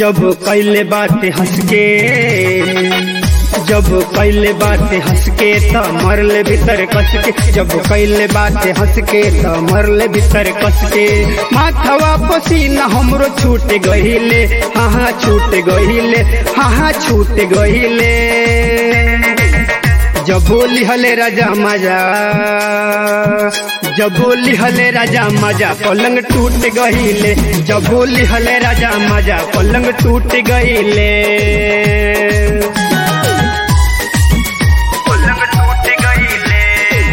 जब कैले बाटे हंस के जब कैले बाटे हंस के त मरले भीतर कस के जब कैले बाटे हंस के त मरले भीतर कस के माथवा पसीना हमरो छूट गहिले हाँ हाँ छूट गहिले हाँ हाँ छूट गहिले जब बोली हले राजा मजा जब बोली हले राजा मजा पलंग टूट गहिले जब बोली हले राजा मजा पलंग टूट गहिले पलंग टूट गहिले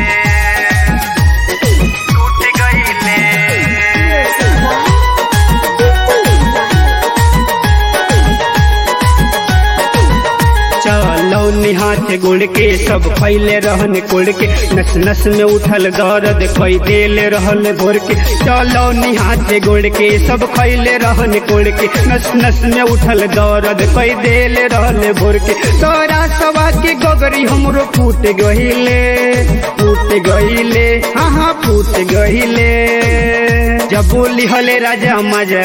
टूट गहिले चलौनी हाथ गुड़ के सब फैले रहन कुड़ के नस नस में उठल दर्द कई देले रहल भोर के चलौनी हाथ गुड़ के सब फैले रहन कुड़ के नस नस में उठल दर्द कई देले रहल भोर के तोरा सवा के गोगरी हमरो फूट गहिले फूट गहिले हाँ हाँ फूट गहिले जब बोली हले राजा मजा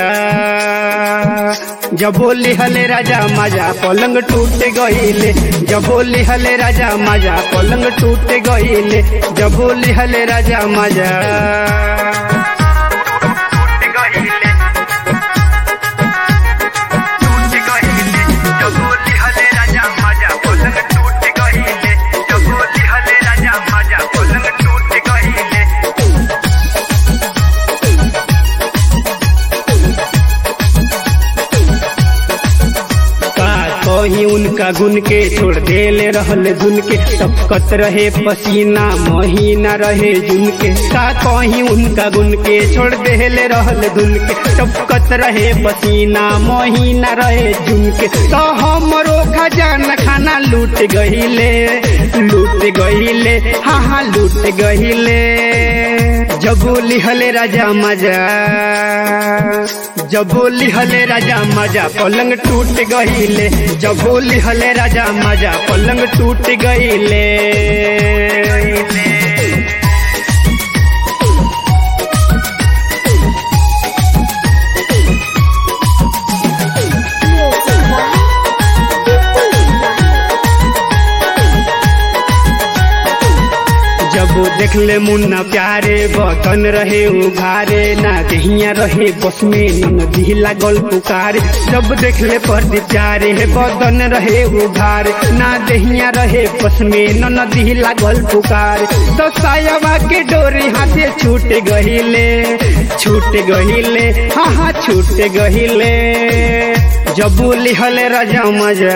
जब बोली हले राजा मजा पलंग टूट गईले जब बोली हले राजा मजा पलंग टूट गईले जब बोली हले राजा मजा टूट गईले टूट गईले जब बोली हले राजा मजा पलंग टूट गईले जब बोली हले राजा मजा पलंग टूट गईले कहीं उनका गुन के छोड़ देले रहल धुन के टपकत रहे पसीना महीना रहे जुन के का कहीं उनका गुन के छोड़ देले रहल धुन के टपकत रहे पसीना महीना रहे जुन के तो हमरो खजाना खाना लूट गहिले लूट गहिले हाँ हाँ लूट गहिले जब बोली हले राजा मजा जब बोली हले राजा मजा पलंग टूट गहिले जब बोली हले राजा मजा पलंग टूट गईले जब देखले मुन्ना प्यारे बतन रहे उघारे ना दहिया रहे बस में नदी लागल पुकारे जब देखले पर प्यारे बदन रहे उघारे ना दहिया रहे बस में नदी लागल पुकारे तो सायवा के डोरी हाथे छूट गहिले छूट गहिले हाँ हाँ छूट गहिले जब बोली हले राजा मजा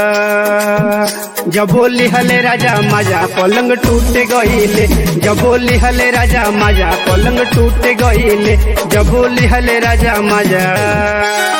जब बोली हले राजा मजा पलंग टूट गईले जब बोली हले राजा मजा पलंग टूट गईले जब बोली हले राजा मजा